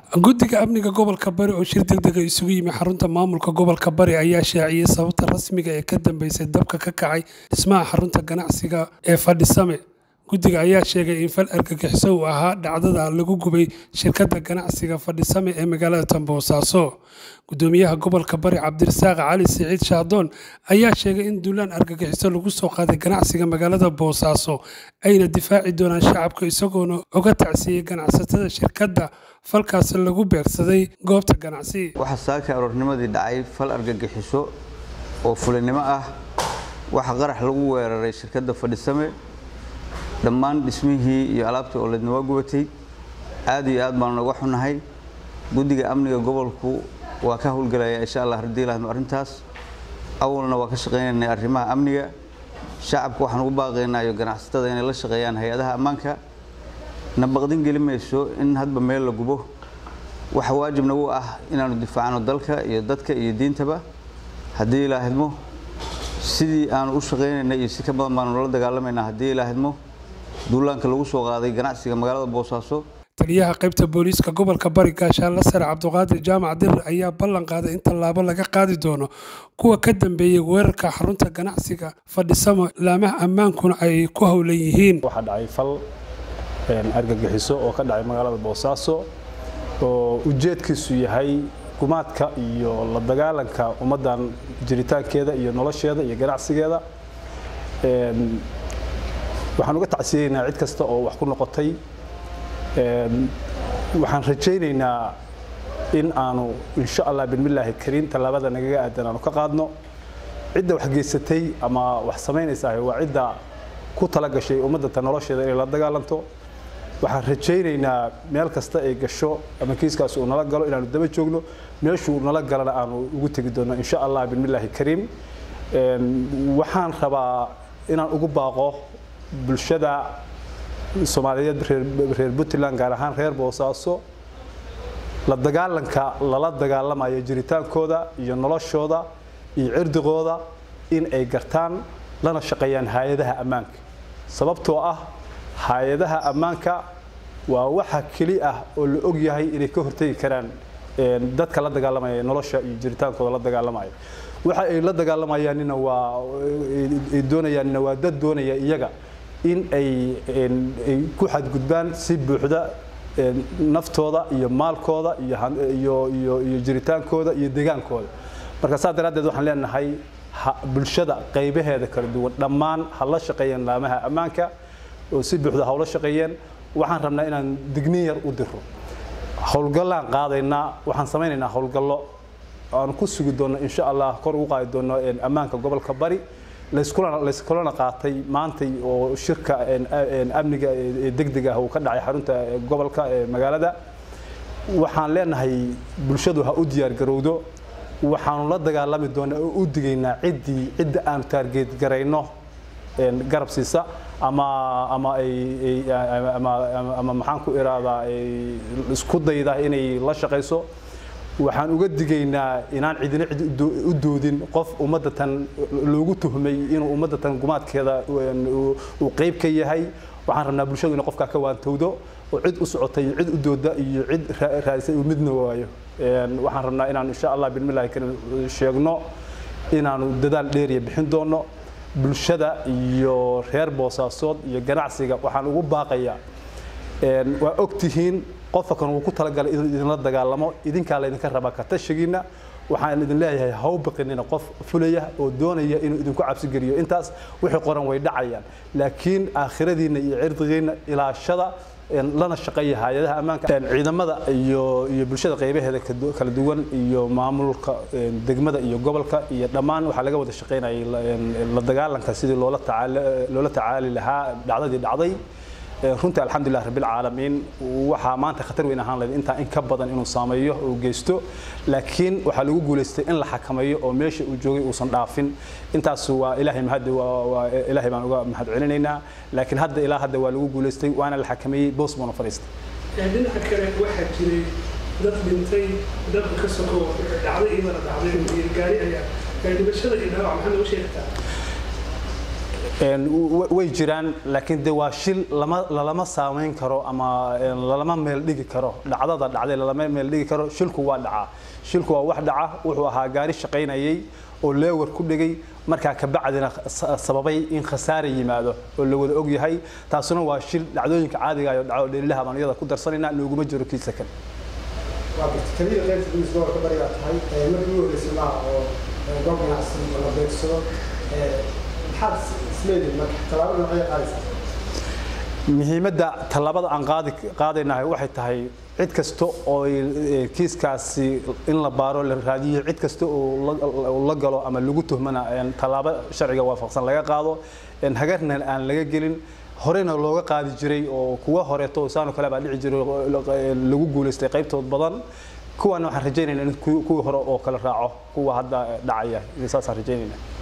guddiga amniga gobolka bari oo shir degdega isugu yimi xarunta maamulka gobolka bari ayaa shaaciyey sababta rasmiga ee ka dambeysay dabka ka kacay dhismaha xarunta ganacsiga ee fadhisame guddiga ayaa sheegay in fal argagixiso uu ahaa dhacdada lagu gubay shirkadda ganacsiga fadhisame ee magaalada tamboosaaso gudoomiyaha gobolka bari cabdirasaaq cali siciid shaadoon ayaa sheegay in duulaan argagixiso lagu soo qaaday ganacsiga magaalada boosaaso ayna difaaci doonaan shacabka isagoona oga tacsiiyey ganacsatada shirkadda falkaas lagu beegsaday goobta ganacsi waxaa saaka aroornimadii dhacay fal argagixiso oo fulinimo ah waxaa qarax lagu weeraray shirkadda fadhisame dhammaan dhismihii iyo alaabtii oo leedna waa gubatay aad iyo aad baanu naga xunahay guddiga amniga gobolku waa ka howlgelaya insha allah haddii lahadno arrintaas awalna waa ka shaqaynaynay arrimaha amniga shacabka waxaan ugu baaqaynaa iyo ganacsatada inay la shaqeeyaan hay-adaha ammaanka na baqdin geli mayso in hadba meel la gubo waxa waajib nagu ah inaanu difaacno dalka iyo dadka iyo diintaba haddii ilaahidmo sidii aanu u shaqaynaynay iyo si ka badan baanu nala dagaalamaynaa haddii ilaahidmo duulaanka lagu soo qaaday ganacsiga magaalada boosaaso taliyaha qaybta booliiska gobolka bari gaashaanla sare cabdiqaadir jaamac dirir ayaa ballan qaaday in tallaabo laga qaadi doono kuwa ka dambeeyey weerarka xarunta ganacsiga fadhisamo laamaha ammaankuna ay ku howlan yihiin waxaa dhacay fal argagixiso oo ka dhacay magaalada boosaaso oo ujeedkiisu yahay gumaadka iyo la dagaalanka ummaddan jiritaankeeda iyo nolosheeda iyo ganacsigeeda waxaan uga tacsiyeynaa cid kasta oo wax ku noqotay waxaan rajaynaynaa in aanu insha allah bilmillaahi kariim tallaabada nagaga aadan aanu ka qaadno cidda wax geysatay ama wax samaynaysaa waa cidda ku tala gashay ummaddanta nolosheeda inay la dagaalanto waxaan rajaynaynaa meel kasta ay gasho ama kiiskaas uu nala galo inaanu daba joogno meeshuu nala galana aanu ugu tegi doono insha allah bilmillaahi kariim waxaan rabaa inaan ugu baaqo bulshada soomaaliyeed reer puntland gaar ahaan reer boosaaso la dagaalanka lala dagaalamayo jiritaankooda iyo noloshooda iyo cirdigooda in ay gartaan lana shaqeeyaan hay-adaha ammaanka sababtoo ah hay-adaha ammaanka waa waxa keli ah oo la og yahay inay ka hortegi karaan dadka la dagaalamaya nolosha iyo jiritaankooda la dagaalamaya waxa ay la dagaalamayaanina waa ay doonayaanina waa dad doonaya iyaga in ay ku xadgudbaan si buuxda naftooda iyo maalkooda iyo iyo jiritaankooda iyo degaankooda marka saa daraaddeed waxaan leenahay bulshada qaybaheeda kala duwan dhammaan ha la shaqeeyeen laamaha ammaanka oo si buuxda ha ula shaqeeyeen waxaan rabnaa inaan digniin yar u diro howlgallaan qaadaynaa waxaan samaynaynaa howlgallo aan ku sugi doonno insha allah kor ugu qaadi doonno ammaanka gobolka bari layskulana qaatay maantay oo shirka amniga ee degdega ah uu ka dhacay xarunta gobolka ee magaalada waxaan leenahay bulshadu ha u diyaar garowdo waxaanu la dagaalami doonaa oo u digaynaa ciddii cidda aanu taargeed garayno garab siisa ama ama ay ama ama maxaan ku iraadaa isku dayda inay la shaqayso waxaan uga digaynaa inaan cidina cid u doodin qof ummadda tan loogu tuhmay inuu ummadda tan gumaadkeeda uu qayb ka yahay waxaan rabnaa bulshadu inay qofkaa ka waantowdo oo cid u socotay iyo cid u dooda iyo cid raadisay uu midna waayo waxaan rabnaa inaan insha allah bilmillahi karim sheegno inaanu dadaal dheeriya bixin doono bulshada iyo reer boosaasood iyo ganacsiga waxaan ugu baaqayaa waa ogtihiin qofka kan uu ku talagalay inuu idinla dagaalamo idinkaa laydinka rabaa ka tashigiina waxaan idin leeyahay haw baqinina qof fulaya oo doonaya inuu idinku cabsigeliyo intaas wixii qoran way dhacayaan laakiin aakhiradiinna iyo cirdigiinna ilaashada lana shaqeeya hay-adaha ammaanka ciidamada iyo iyo bulshada qaybaheeda kala duwan iyo maamulka degmada iyo gobolka iyo dhammaan waxaa laga wada shaqeynayay la dagaalanka sidii loola tacaali loola tacaali lahaa dhacdadii dhacday runtii alxamdulilah rabbilcaalamiin waxaa maanta khatar weyn ahaan lahayd intaa in ka badan inuu saameeyo oo geysto laakiin waxaa lagu guulaystay in la xakameeyo oo meesha uu joogay uusan dhaafin intaas waa ilaahay mahadi waa ilaahay baan uga mahad celinaynaa laakiin hadda ilaa hadda waa lagu guulaystay waana la xakameeyey boos buuna fadhiistay dhinaca kale waxaa jiray dad dhintay dabka ka sokow dhacday iyadana dhacday gaari ayaa dhibashada iyo dhaawac maxaa noogu sheegtaa Een, w- way jiraan laakiin de waa shil lama lalama saameyn karo ama een, lalama meel dhigi karo dhacdada dhacday lalama meel dhigi karo shilku waa dhacaa shilku waa wax dhaca wuxuu ahaa gaari shaqaynayay oo leewar ku dhigay markaa kabacdina sa- sababay in khasaare yimaado oo la wada og yahay taasuna waa shil dhacdooyinka caadiga ah oo dhaco dheelilaha baan iyada ku darsanayna nooguma jiro kiisa kan waa garta keliya qaybta gudiska gobolka bariga tahay ee markii ugu horreysay maaha oo ee, goob ganacsi la beegsado ee, maxaad is- isleedihin marka tallaabo dhinacyo qaadaysaa muhiimadda tallaabada aan qaadi qaadaynahay waxay tahay cid kasta oo ay- kiiskaasi in la baaro la raadiyo cid kasta oo la- oo la galo ama lagu tuhmana een, tallaabo sharciga waafaqsan laga qaado een, hagarna aan laga gelin horena looga qaadi jiray oo kuwa horeeto saano kale baa dhici jiray oo lagu guulaystay qaybtood badan kuwana waxaan rajaynaynaa in kuwii kuwii hore oo kale raaco kuwa hadda dhacaya saasaan rajaynayna